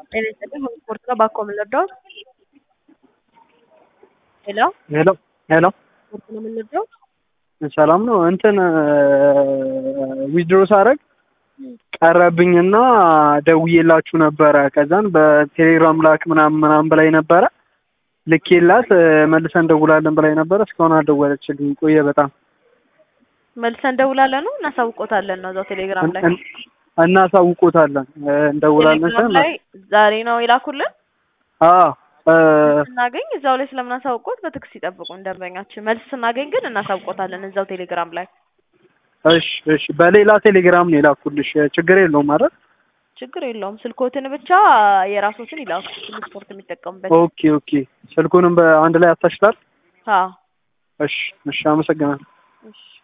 ጤና ይስጥልኝ ስፖርት ነው ባኮ የምንወደው ሄሎ ሄሎ ሄሎ ስፖርት ነው የምንወደው ሰላም ነው። እንትን ዊዝድሮ ሳረግ ቀረብኝና ደውዬላችሁ ነበረ። ከዛን በቴሌግራም ላክ ምናምን ምናምን ብላኝ ነበረ። ልኬላት መልሰን እንደውላለን ብላኝ ነበረ። እስካሁን አልደወለችልኝ። ቆየ በጣም መልሰን እንደውላለን ነው እናሳውቆታለን ነው እዛው ቴሌግራም ላይ እናሳውቆታለን እንደውላለን ቴሌግራም ላይ ዛሬ ነው የላኩልን አዎ ስናገኝ እዛው ላይ ስለምናሳውቆት በትክስ ይጠብቁን ደንበኛችን። መልስ ስናገኝ ግን እናሳውቆታለን እዛው ቴሌግራም ላይ። እሺ እሺ። በሌላ ቴሌግራም ነው የላኩልሽ። ችግር የለውም አይደል? ችግር የለውም። ስልኮትን ብቻ የራሶትን ይላኩ ስፖርት የሚጠቀሙበት። ኦኬ ኦኬ። ስልኩንም በአንድ ላይ አታሽላል? አዎ እሺ እሺ። አመሰግናለሁ። እሺ